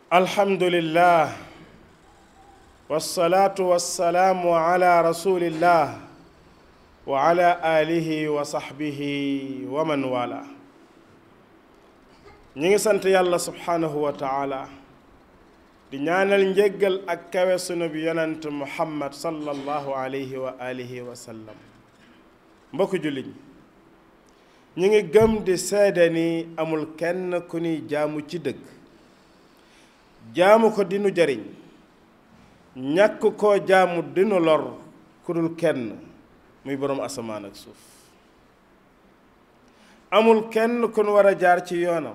الحمد لله والصلاة والسلام على رسول الله وعلى آله وصحبه ومن والاه ñi ngi sant yàlla subhaanahu wa taala di ñaanal njéggal ak kawe sunu bi yonent muhammad sallallahu alayhi wa alihi wa sallam mbokk julliñ ñi ngi gëm di seede ni amul kenn ku ñuy jaamu ci dëgg jaamu ko dinu jariñ ñàkk koo jaamu dinu lor ku dul kenn muy boroom asamaan ak suuf amul kenn ku nu war a jaar ci yoonam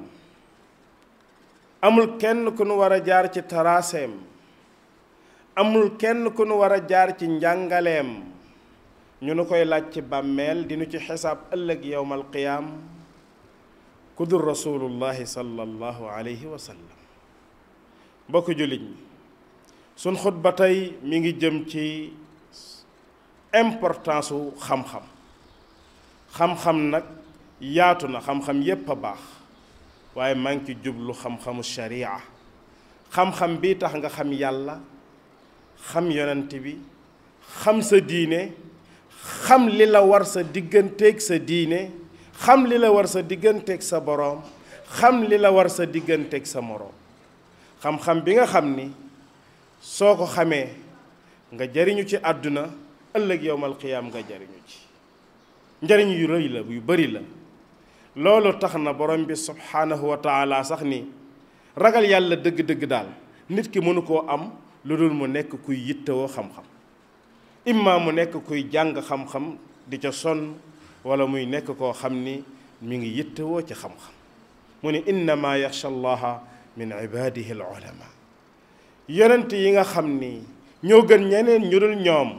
amul kenn ku nu war a jaar ci taraaseem amul kenn ku nu war a jaar ci njàngaleem ñu nu koy laaj ci bàmmeel dinu ci xisaab ëllëg yowmal qiyaam ku dul rasulullahi sallallahu alayhi wa sallam mbokk jullit ñi suñ xutba tey mi ngi jëm ci importance su xam-xam xam-xam nag yaatu na xam-xam yépp a baax waaye maa ngi ci jublu xam-xamu sharia xam-xam bi tax nga xam yàlla xam yonent bi xam sa diine xam li la war sa digganteeg sa diine xam li la war sa digganteeg sa boroom xam li la war sa digganteeg sa moroom xam-xam bi nga xam ni soo ko xamee nga jariñu ci àdduna ëllëg yowmal qiyaam nga jariñu ci njariñ yu rëy la yu bari la loolu tax na borom bi subhaanahu wa taala sax ni ragal yàlla dëgg-dëgg daal nit ki mënu koo am lu dul mu nekk kuy yittewoo xam-xam imma mu nekk kuy jàng xam-xam di ca sonn wala muy nekk koo xam ni mi ngi yittewoo ci xam-xam mu ni innama yaxsha allaha min ibadihi al ulama yonent yi nga xam ni ñoo gën ñeneen ñu dul ñoom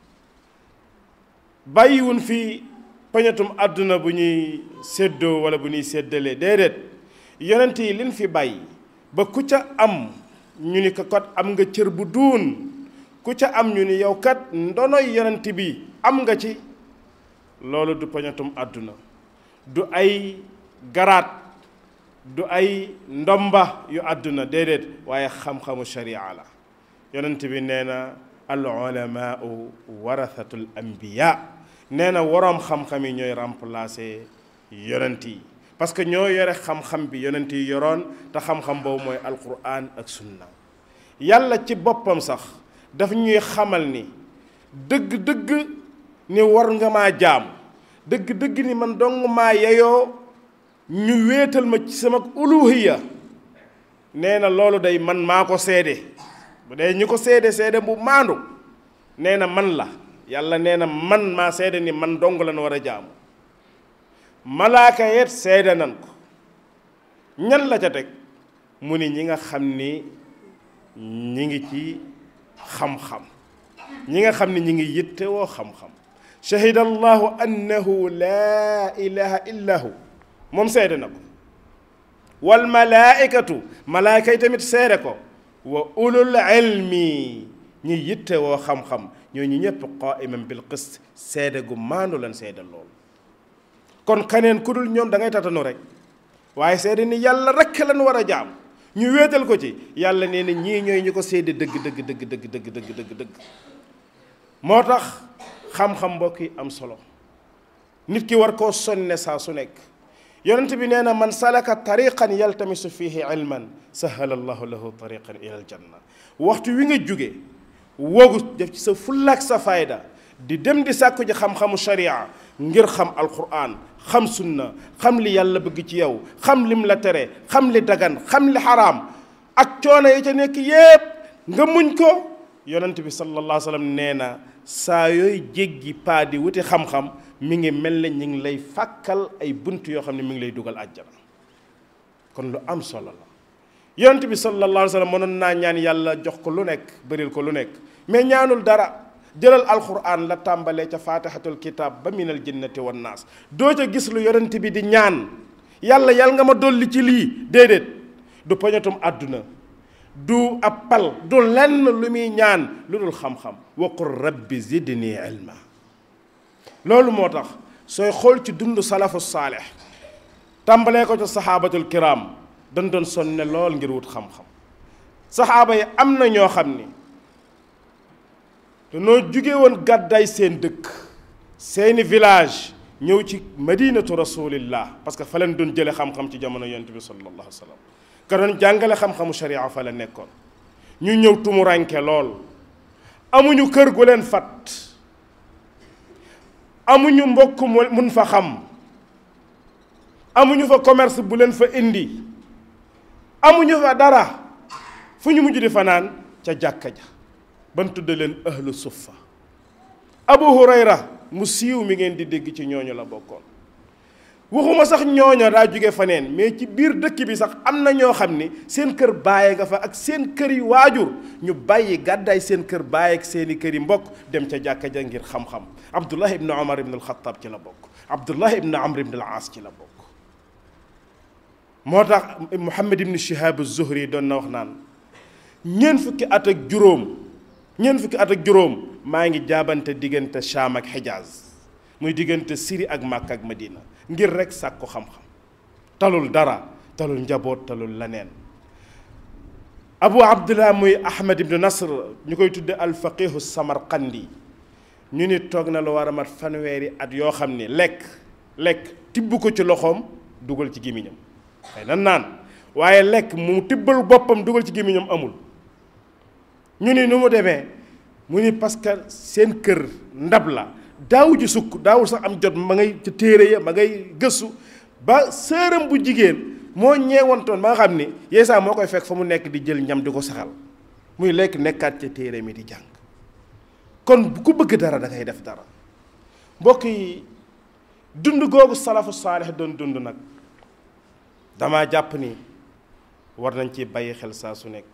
bàyyiwun fi pañatum àdduna bu ñuy séddoo wala bu ñuy séddalee déedéet yonent yi liñ fi bàyyi ba ku ca am ñu ni ko kat am nga cër bu duun ku ca am ñu ni yow kat ndonoy yonent bi am nga ci loolu du pañatum àdduna du ay garaat du ay ndomba yu àdduna déedéet waaye xam-xamu sharia la yonent bi nee na al ulamaau warathatul anbiya nee na waroom xam-xam yi ñooy remplacer yonent yi parce que ñoo yore xam-xam bi yonent yi yoroon te xam-xam boobu mooy alquran ak sunna yàlla ci boppam sax daf ñuy xamal ni dëgg-dëgg ni war nga maa jaam dëgg-dëgg ni man dong maa yeyoo ñu wéetal ma ci sama uluhiya nee na loolu day man maa ko seede bu dee ñu ko seede seede bu maandu nee na man la yàlla nee na man maa seede ni man dong la nu war a jaamu malaaka yet seede nan ko ñan la ca teg mu ni ñi nga xam ni ñi ngi ci xam-xam ñi nga xam ni ñi ngi yittewoo xam-xam shahida allahu annahu laa ilaha illa hu moom seede na ko wal malaaikatu malaaka yi tamit seede ko wa ulul ilmi ñi yittewoo xam-xam ñoo ñu ñëpp qaiman bil qist seede gu maandu lan seede loolu kon kaneen ku dul ñoom da ngay tatanu rek waaye seede ni yàlla rekk lan war a jaam ñu wéetal ko ci yàlla nee na ñii ñooy ñu ko seede dëgg dëgg dëgg dëgg dëgg dëgg dëgg dëgg moo tax xam-xam mbokk yi am solo nit ki war koo sonne saa su nekk yonent bi nee na man salaka tariqan yaltamisu fihi ilman sahala allahu lahu tariqan ila aljanna waxtu wi nga jóge woogu def ci sa fullaak sa fayda di dem di sàkku ji xam-xamu sharia ngir xam alquran xam sunna xam li yàlla bëgg ci yow xam lim la tere xam li dagan xam li xaraam ak coono yi ca nekk yépp nga muñ ko yonent bi sallallahu alayhi wa sallam nee na saa yooy jéggi paa di wuti xam-xam mi ngi mel ne ñu ngi lay fàkkal ay bunt yoo xam ne mi ngi lay dugal àjjana kon lu am solo la yonent bi sallallahu alayhi wa sallam mënoon naa ñaan yàlla jox ko lu nekk bëril ko lu nekk mais ñaanul dara jëlal alquran la tàmbalee ca faatixatul kitab ba minal jinnati wan naas doo ca gis lu yonent bi di ñaan yàlla yàlla nga ma dolli ci lii déedéet du poñatum àdduna du ab pal du lenn lu muy ñaan lu dul xam-xam waqul rabbi zidni ilma loolu moo tax sooy xool ci dund salafu saalix tàmbalee ko ca saxaabatul kiram dañ doon sonne lool ngir wut xam-xam saxaaba yi am na ñoo xam ni danoo jóge woon gàddaay seen dëkk seeni village ñëw ci madinatu rasulillah parce que fa leen doon jële xam-xam ci jamono yonent bi sallallahu alayhi wa sallam ka doon jàngale xam-xamu sharia fa la nekkoon ñu ñëw tumuranke lool amuñu kër gu leen fat amuñu mbokk mun fa xam amuñu fa commerce bu leen fa indi amuñu fa dara fu ñu mujj di fanaan ca jàkka ja ban tudde leen ahlu suffa abu hurayra mu siiw mi ngeen di dégg ci ñooñu la bokkoon waxuma sax ñooña daa jóge faneen mais ci biir dëkk bi sax am na ñoo xam ni seen kër bàyyi nga fa ak seen kër yi waajur ñu bàyyi gàddaay seen kër bàyyi ak seeni kër yi mbokk dem ca jàkka ja ngir xam-xam abdullah ibnu omar ibn alxataab ci la bokk abdullah ibnu amr ibn al aas ci la bokk moo tax muhammad ibnu shihab az-zuhri doon na wax naan ñeent fukki at ak juróom ñeent fukki at ak juróom maa ngi jaabante diggante Shaam ak Xijaaz muy diggante Siri ak Màkka ak Madina ngir rek sàkku xam-xam talul dara talul njaboot talul leneen abu abdullah muy ahmad ibnu nasr ñu koy tudde alfaqihu samarqandi ñu ni toog na lu war a mat fanweeri at yoo xam ni lekk lekk tibb ko ci loxoom dugal ci gémmiñam xëy na naan waaye lekk mu tibbal boppam dugal ci gémmiñam amul ñu ni nu mu demee mu ni parce que seen kër ndab la daawu ji sukk daawul sax am jot ma ngay ca téere ya ma ngay gëstu ba sëram bu jigéen moo ñeewantoon ba nga xam ni yeesaa moo koy fekk fa mu nekk di jël ñam di ko saxal muy lekk nekkaat ca téere mi di jàng kon ku bëgg dara da ngay def dara mbokk yi dund googu salafu saalix doon dund nag damaa jàpp ni war nañ ci bàyyi xel saa su nekk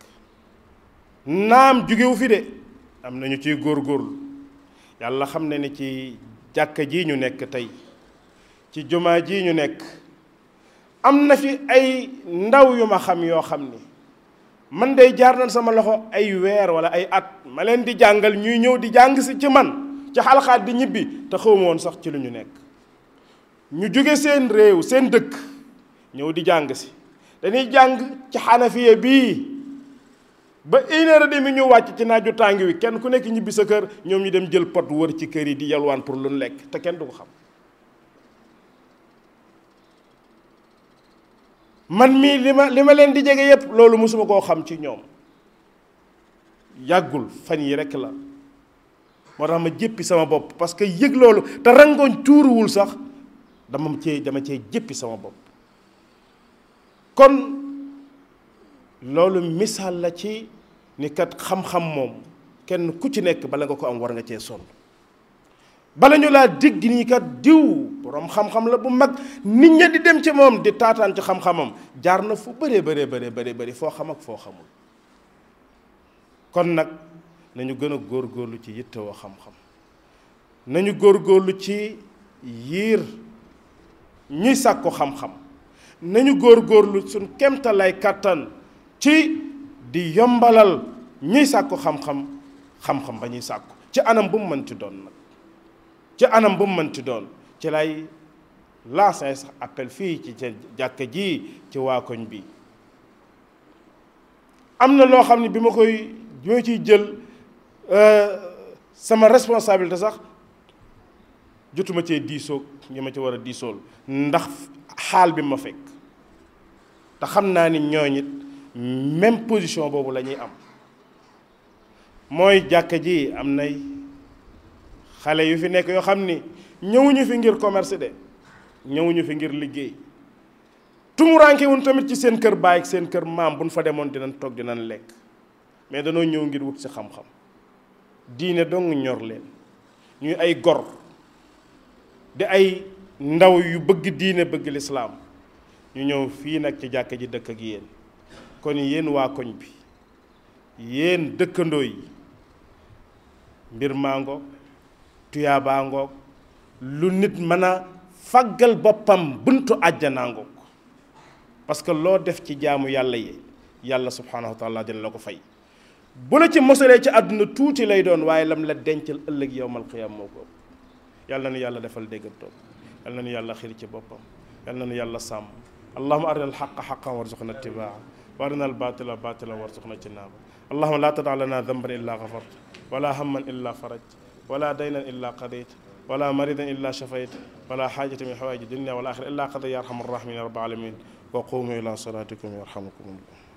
naam jugewu fi de am nañu ciy góorgóorlu yàlla xam ne ni ci jàkka ji ñu nekk tey ci jumaa ji ñu nekk am na fi ay ndaw yu ma xam yoo xam ni man day jaar nañ sama loxo ay weer wala ay at ma leen di jàngal ñuy ñëw di jàng si ci man ci xalxaat di ñibbi te xawma woon sax ci lu ñu nekk ñu jóge seen réew seen dëkk ñëw di jàng si dañuy jàng ci xanafiya bii ba une heure et demie ñu wàcc ci naaju tàng wi kenn ku nekk ñibbi sa kër ñoom ñu dem jël pot wër ci kër yi di yalwaan pour lu lekk te kenn du ko xam man mii li ma li ma leen di jege yépp loolu mosuma koo xam ci ñoom yàggul fan yi rekk la moo tax ma jéppi sama bopp parce que yëg loolu te rangoñ tuuruwul sax dama cee dama cee jéppi sama bopp kon loolu misaal la ci ni kat xam-xam moom kenn ku ci nekk bala nga ko am war nga cee sonn bala ñu laa dégg nii kat diw borom xam-xam la bu mag nit ña di dem ci moom di taataan ci xam-xamam jaar na fu bëree bëree bëree bëri bëri foo xam ak foo xamul kon nag nañu gën a góorgóorlu ci yittewoo xam-xam nañu góorgóorlu ci yiir ñuy sàkku xam-xam nañu góorgóorlu suñ kemtalay kàttan ci di yombalal ñuy sàkku xam-xam xam-xam ba ñuy sàkku ci anam bu mu mënti doon nag ci anam bu mu mënti doon ci lay lancé sax appel fii ci jàkka ji ci waa koñ bi am na loo xam ne bi ma koy bi ma ciy jël sama responsabilité sax jotuma cee diisoog ñi ma ci war a diisool ndax xaal bi ma fekk te xam naa ni ñooñ it même position boobu la ñuy am mooy jàkka ji am nay xale yu fi nekk yoo xam ni ñëwuñu fi ngir commerce de ñëwuñu fi ngir liggéey tumuraanke wuñ tamit ci seen kër baay ak seen kër maam buñ fa demoon dinañ toog dinañ lekk mais danoo ñëw ngir wut si xam-xam diine dong ñor leen ñuy ay gor di ay ndaw yu bëgg diine bëgg lislaam ñu ñëw fii nag ci jàkka ji dëkk ak yéen kon yéen waa koñ bi yéen dëkkandoo yi mbir maa ngoog tuyaabaa ngoog lu nit mën a faggal boppam buntu àjjanaa ngoog parce que loo def ci jaamu yàlla yi yàlla subhaanahu wa taala dina la ko fay bu la ci mosalee ci àdduna tuuti lay doon waaye lam la dencal ëllëg yowmal qiyaam moo ko ëpp yàlla na nu yàlla defal déggantoom yàlla na nu yàlla xir ci boppam yàlla na nu yàlla sàmm allahuma arina alxaqa xaqan warzuqna ittibaa وارنا الباطل باطلا وارزقنا اجتنابه اللهم لا تدع لنا ذنبا الا غفرت ولا هما الا فرجت ولا دينا الا قضيت ولا مريضا الا شفيت ولا حاجه من حوائج الدنيا والاخره الا قضي يا ارحم الراحمين يا رب العالمين وقوموا الى صلاتكم يرحمكم الله